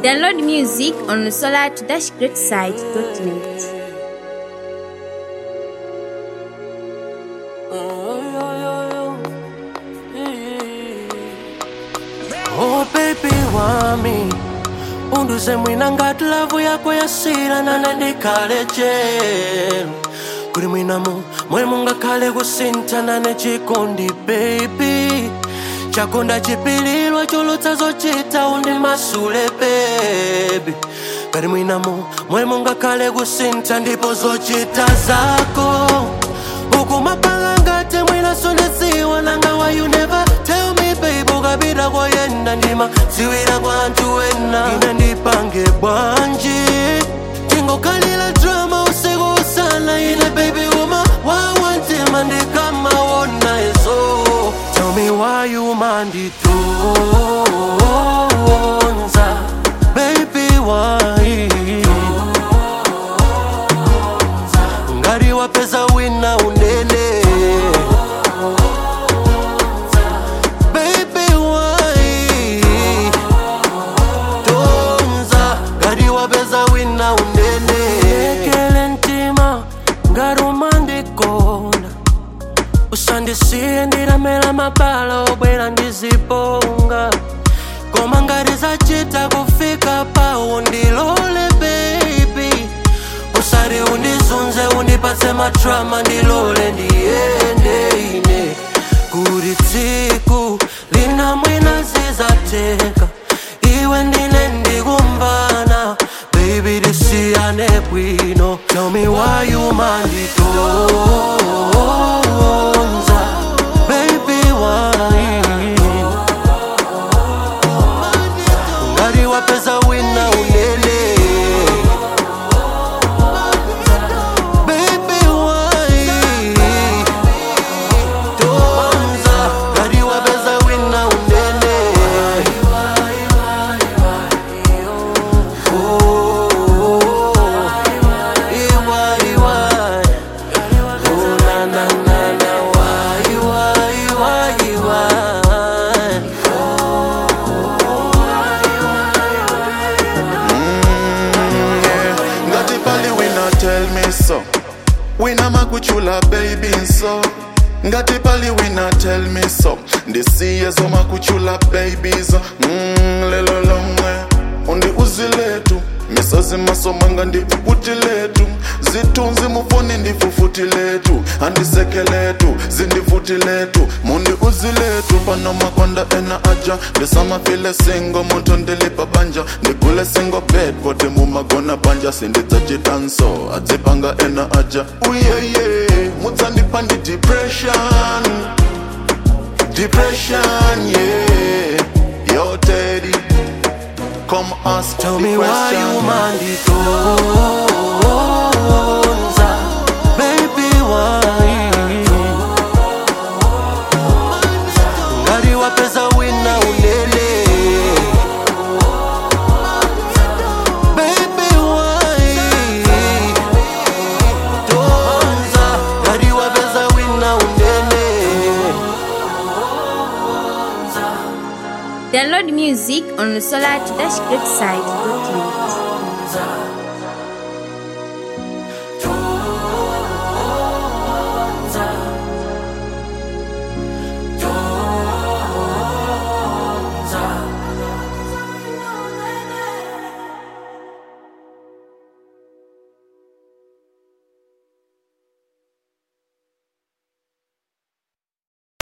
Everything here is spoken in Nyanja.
Download music on solar-greatside.net. Oh baby wami unduze mwina ngati lavu yako yasira nane ndikhale chelu kuli mwinamu mwe mungakhale kusintha nane chikondi baby chakonda chipililwa cholotsa zochita undi masule baby kali mwinamu mwe mungakhale kusintha ndipo zochita zako ukumapanga ngati mwina sondedziwa nanga why you never tell me babe ukapita koyenda ndima ziwira kwa anthu ena ine ndipange bwanji tingokhalira drama usiku usana ine baby uma wawantima ndikamaona izo tell me why you manditonza baby why ngati wapeza wina unene Baby, why? Tonza, ngati wapeza wina unene lekele mtima ngati umandikonda usandisiye ndilamela mabala obwera ndiziponga koma ngati zachita kufika pawo ndilole baby usati undizunze undipatse matrama ndilole ndiyende ine kuti tsiku lina mwina zizateka iwe ndine ndikumvana baby tisiyane bwino tell me why you manditonza baby why ngati wapeza wina unene Baby, why? Tonza, ngati wapeza wina unene Oh, iwa, iwa. Oh, na, na, na, na, why, why, why, why? ngati pali wina tell me so wina makuchula baby so ngati pali wina tell me so ndisiye zomakuchula babies mm, lelo lomwe undi uziletu misozi masomanga ndifufuti letu zitunzi mufoni ndifufuti letu andisekeletu zindifuti letu mundi uziletu pano makonda ena aja ndisamafile singo muntu ndilipa banja ndigule singo bed kote mumagona banja sindidzachitanso adzipanga ena aja uyeye mudzandipandi depression depression yeah yo teddy come ask Tell the me why question. you manditonza Baby why Ngati wapeza wina unene Baby why Tonza Ngati wapeza wina unene Download music on solar-greatside.net.